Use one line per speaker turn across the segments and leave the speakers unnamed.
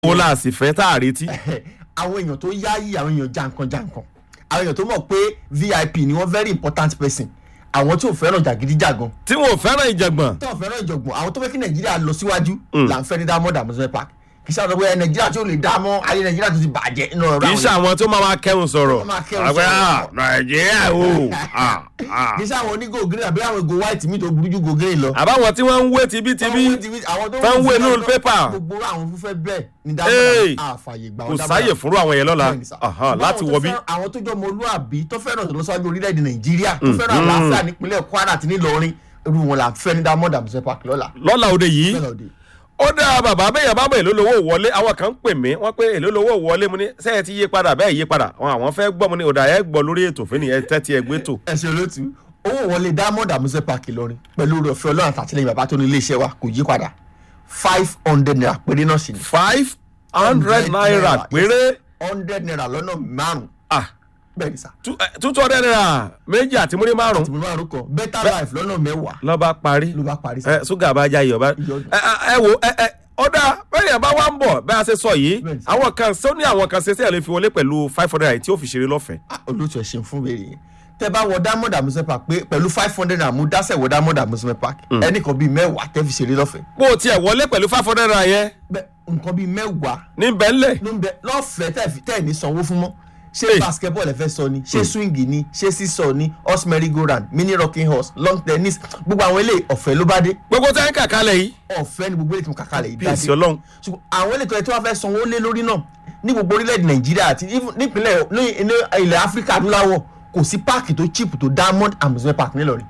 wo la sì fẹ́ tá a retí.
àwọn èèyàn tó yáyì àwọn èèyàn jankan-jankan àwọn èèyàn tó mọ̀ pé vip ni wọ́n very important person àwọn tí ò fẹ́ràn jàgídíjàgan
tí wọn ò fẹ́ràn ìjàngbọ̀n.
tó ò fẹ́ràn ìjọ̀gbọ̀n àwọn tó fẹ́ kí nàìjíríà lọ síwájú là ń fẹ́ ní diamond amusement park kì í ṣe àwọn ọgbẹ́ nàìjíríà tí ò lè dá mọ́ ayé nàìjíríà tó ti bàjẹ́ nínú ọ̀rọ̀
kì í ṣe àwọn tó máa máa kẹrùn sọ̀rọ̀.
Wọ́n máa kẹrùn
àgbẹ̀
sọ̀rọ̀.
ah, nàìjíríà o. ah, ah.
kì í ṣe àwọn onígò green àbí àwọn ìgò white mi tó burú ju gò green lọ.
àbáwọn tí wọ́n ń wé tibítibí tó ń wé nínú pépà
gbogbo àwọn fúnfẹ́ bẹ́ẹ̀ ni
Hey!
diamond àfàyè gbà
kò sáyè fúnrú àwọn yẹn lọ́la
Bẹ́ẹ̀ni sà.
Aha,
Ṣùgbọ́n
láti
àwọn
wọ
tó
bí.
fẹ́ràn- àwọn tó jọ ọmọlúàbí tó fẹ́ràn ìlọsíwájú orílẹ̀-èdè nàìjíríà tó fẹ́ràn àlàáfíà nípínlẹ̀ kwara àti nílọrin irú wọn là ń fẹ́ ní diamond amusement park lọ́la.
lọ́la òde yìí
Bẹ́ẹ̀ lọ́dẹ.
ó dá bàbá bẹ́yàn bá bọ̀ èló lówó wọlé àwọn kan ń pè mí wọ́n pé èló lówó wọlé mu ní sẹ́yìn ti yí padà bẹ́ẹ̀ yí padà wọn àwọn fẹ́ gbọ́ mu ní ọ̀dà ẹ̀ gbọ́ lórí ètò fún ni ẹ tẹ́tí ẹ gbé tò.
ẹ ṣe olóòtú owó wọlé diamond amusement park ìlọrin pẹ̀lú oore ọ̀fẹ́ ọlọ́run àtàtìlẹ́yìn bàbá tó ní iléeṣẹ́ wa kò yí padà five hundred naira péré náà sì ni
five hundred naira péré
hundred naira lọ́nà márùn-ún
ah
bẹ́ẹ̀ ni sà
two eh, two hundred naira méjì àti múrí márùn
tìmọ̀ márùn-ún kan better life lọ́nà mẹ́wàá
ló bá parí
ló bá parí sà.
ẹ ṣúgà bá já iyọ̀ bá
Iyọ̀.
ẹ ẹ, ẹ wo ẹ ẹ ọ̀dà bẹ́yàn bá wá ń bọ̀ bẹ́ẹ̀ a ṣe sọ yìí
Bẹ́ẹ̀ ni sà.
àwọn kan ṣé ó ní àwọn kan ṣe sí ẹ̀ lè fi wọlé pẹ̀lú five hundred naira tí ó fi ṣeré lọ́fẹ̀ẹ́.
Ah, olóòtú ẹ ṣeun fún béèrè yẹn tẹ bá wọ diamond amusement park pé pẹ̀lú five hundred naira mú dásẹ̀ wọ diamond amusement park ẹnì kan bíi mẹ́wàá tẹ́ fi ṣeré lọ́fẹ̀ẹ́
bó o tiẹ̀ wọlé pẹ̀lú five hundred naira yẹn
bẹ́ẹ̀ nǹkan bíi mẹ́wàá
ní bẹ́ńlẹ̀
ló ń bẹ lọ́fẹ̀ẹ́ tẹ́ fi- tẹ́ ní sanwó fún mọ́ ṣé
Hey.
basketball ẹ fẹ́ sọ ni ṣé swing ni ṣé sísọ ni horse merry go round mini rocking horse long tennis gbogbo àwọn eléyìí ọ̀fẹ́ ló bá dé
gbogbo tẹ́ ń kàkálẹ̀ yìí
ọ̀fẹ́ ni gbogbo eléyìí tí mo kàkà lẹ̀ yìí
bí èsì ọlọ́run
ṣùgbọ́n àwọn eléyìí tó yẹ tí wọ́n fẹ́ sanwó lé lórí náà ní gbogbo orílẹ̀-èdè nàìjíríà àti even nípínlẹ̀ ní ní ilẹ̀ áfíríkà adúláwọ̀ kò sí páàkì tó cheap tó diamond amusement park nílọrin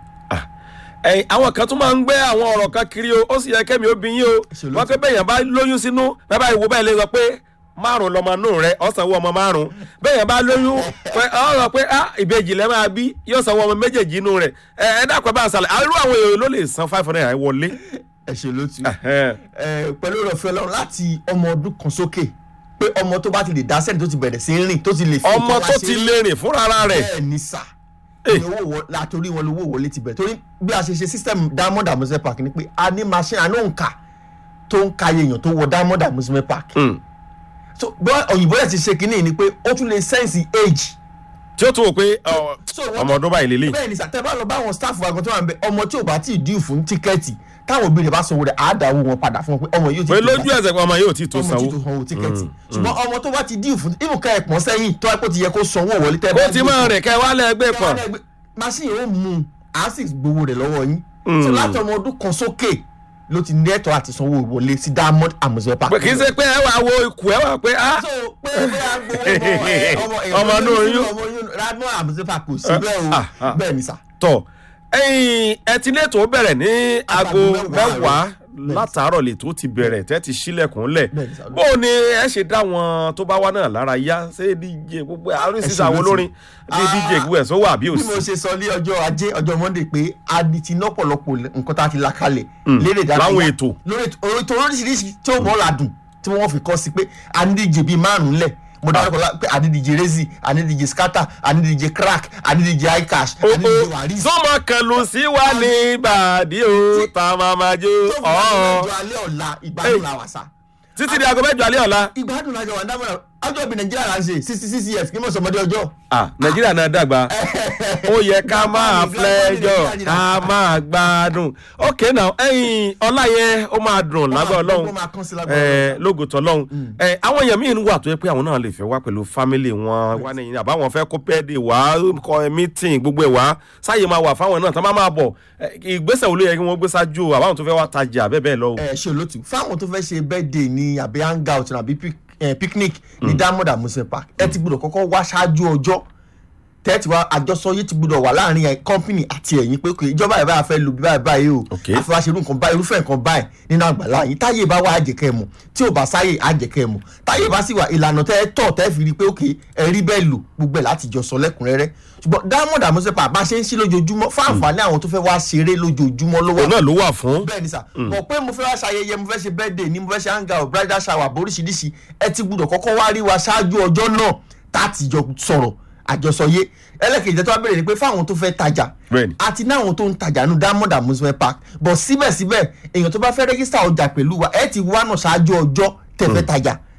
ẹ̀yin àwọn kan tún máa ń gbé àwọn ọ̀rọ̀ kan kiri o ó sì yẹ kẹ́mi ó bí yín o
Ṣe ló
wọ́n pé bẹ́yàn bá lóyún sínú bẹ́ẹ̀ bá ìwo bẹ́ẹ̀ lè sọ pé márùn lọmọ nù rẹ ó sanwó ọmọ márùn bẹ́yàn bá lóyún pé ọ sọ pé ah ìbejì lẹ́ máa bí yóò sanwó ọmọ méjèèjì inú rẹ ẹ ẹ dákọ̀ bá a sàlẹ̀ àrùn àwọn èèyàn ló lè san five hundred naira wọlé.
ẹ ṣe ló ti
Ẹhẹ́n.
ẹ pẹ̀lú ọ̀fẹ́ ọlọ́run láti ọmọ ọdún kan sókè pé ọmọ tó bá ti lè dá sẹ́ni tó ti bẹ̀rẹ̀ sí í rìn tó ti lè fi
ọmọ
nǹkan wá
tó
ṣe
ti
é.
lè rìn fúnra rẹ̀
bẹ́ẹ̀ ni sà
Eh.
ni owó wọ- látòrí wọn lówó wọlé ti bẹ̀rẹ̀ torí bí a ṣe ṣe system diamond amusement park ni pé a ní machine àná òǹkà tó ń ka iye èèyàn tó wọ diamond amusement park
Mm.
so bí òyìnbó rẹ̀ ti ṣe kínní ni pé ó tún lè sense age
tí ó tún wò pé ọ,
So wọ́n-
ọmọ ọdún báyìí lélẹ̀
bẹ́ẹ̀ ni sàtẹ́ bá lọ bá àwọn staff wa kan tó wà ń bẹ ọmọ tí ò bá tí ì díù fún tíkẹ́ẹ̀tì táwọn òbí rẹ̀ bá sanwó rẹ̀ á dáwó wọn padà fún wọn pé ọmọ yóò ti
pé
tó
lójú
bá-
ẹsẹ̀ pé ọmọ yóò ti tó
ọmọ tí
sanwó
tó sanwó tíkẹ́ẹ̀tì ṣùgbọ́n ọmọ tó bá ti díù fún ibùn ká ẹ̀pọ̀n sẹ́yìn tó wá pé ó ti yẹ kó sanwó wọlé tẹ́
kó ti máa rìn kẹ́ wálé ẹgbẹ́ pọ̀
machine yóò mú un á sì gbowó rẹ̀ lọ́wọ́ yín so láti ọmọ ọdún kan sókè ló ti ní ẹ̀tọ́ àti sanwó wọlé sí diamond amusement park.
pé kì í ṣe pé ẹ wà wo ikú ẹ wà pé ah
so pé bí a gbowó ẹ, ọmọ
Ọmọ inú oyún.
ọmọ oyún diamond amusement park kò sí bẹ́ẹ̀
Ah,
o
ah.
bẹ́ẹ̀ ni sà.
tọ ẹyin ẹtí lẹ́tọ̀ bẹ̀rẹ̀ ní aago
mẹ́wàá
mẹ́wàá
àárọ̀. Bẹ́ẹ̀ni.
látàárọ̀ lè tó ti bẹ̀rẹ̀ tẹ́ ti sílẹ̀kùn lẹ̀
Bẹ́ẹ̀ni sà.
bó o ní ẹ ṣe dá wọn tó bá wá náà lára yá ṣé dj gbogbo oríṣiríṣi
ṣe
àwọn
ló ti-
olórin bí
Ah.
dj gbogbo ẹ̀ sọ wà bí ò
bí mo
sí
ṣe sọ ní ọjọ́ ajé ọjọ́ monday pé a ní ti lọ́pọ̀lọpọ̀ nǹkan tá a ti la kalẹ̀ lérè dáadáa
láwọn ètò.
lórí ètò ètò oríṣiríṣi tí ó mọ́ ládùn tí wọ́n fi kọ́ sí pé a ní díje bíi márùn-ún lẹ̀ mo dárúkọ la pé a ní díje rezi a ní díje scatter a ní díje crack a ní díje icash a ní díje waris.
sọmọ kan ló sí wa ní ìbàdí o tá a máa máa jó
tó fi
ọ̀ọ́
ọjọ́ alẹ́ ọ̀la ìgbádùn la wà sá
títí di aago mẹ́jọ alẹ́ ọ̀la
ìgbádùn la jọ wà dámọ̀ràn ọjọ́ ìbí nàìjíríà là ń ṣe sixty six years kí mọ̀ sọmọdé ọjọ́.
ah nàìjíríà náà dàgbà ó yẹ ká máa flẹ́jọ́ ká máa gbádùn ok now ẹyin ọláyẹ ó máa dùn lágbà
ó
ọlọ́run
máa kán sí lágbára
ẹ lógo tọlọ́run ẹ àwọn èèyàn míì wà tó yẹ pé àwọn náà lè fẹ́ wá pẹ̀lú fámìlì wọn wá ní àbáwọn fẹ́ kó pẹ́ẹ́dì wá kọ́ mítìn gbogbo ẹ̀ wá sáyé máa wà fáwọn náà tán bá máa bọ̀ ẹ, ìgbésẹ̀ wo ló yẹ kí wọ́n gbé ṣáájú àbáwọn tó fẹ́ wá tajà bẹ́ẹ̀ bẹ́ẹ̀ lọ. o.
ẹ ṣe olótú fáwọn tó fẹ́ ṣe birthday ni àbí hangout àbí pic- eh, picnic ní diamond amusement park ẹ ti gbọdọ̀ kọ́kọ́ wá ṣáájú ọjọ́ tẹ́tí wa àjọsọ yìí ti gbọdọ̀ wà láàrin ẹ̀ company àti ẹ̀yin pé kò ìjọba ẹ̀ báyà fẹ́ lu bí báyìí báyìí o
Okay.
àfọwọ́ṣerú nǹkan báyìí irúfẹ́ nǹkan báyìí nínú àgbàlá yìí táyé bá wà àjẹkẹ́ mu tí ò bá sáyè àjẹkẹ́ mu táyé bá sì wà ìlànà tẹ́ ẹ tọ̀ tẹ́ fi rí i pé òkè ẹ rí bẹ́ẹ̀ lò gbogbo ẹ̀ láti jọ sọ lẹ́kùnrẹ́rẹ́ ṣùgbọ́n diamond amusement park bá ṣe ń ṣí lójoojúmọ́ fún àǹfààní àwọn tó fẹ́ wá ṣeré lójoojúmọ́ ló wà
òun náà ló wà fún.
bẹ́ẹ̀ ni sà mọ̀ pé mo fẹ́ wá ṣayẹyẹ mo fẹ́ ṣe birthday ni mo fẹ́ ṣe hanga of bridal shower boríṣiríṣi ẹ ti gbúdọ̀ kọ́kọ́ wá rí wa ṣáájú ọjọ́ náà tá a ti jọ sọ̀rọ̀ àjọsọyé ẹlẹ́kejì tó wá bẹ̀rẹ̀ ni pé fáwọn tó fẹ́ tajà
Bẹ́ẹ̀ni.
àti náwọn tó ń tajà ní diamond amusement park but síbẹ̀síbẹ̀ èèyàn tó bá fẹ́ rẹ́gísítà ọjà pẹ̀lú wa ẹ ti wá náà ṣáájú ọjọ́ tẹ́ fẹ́ tajà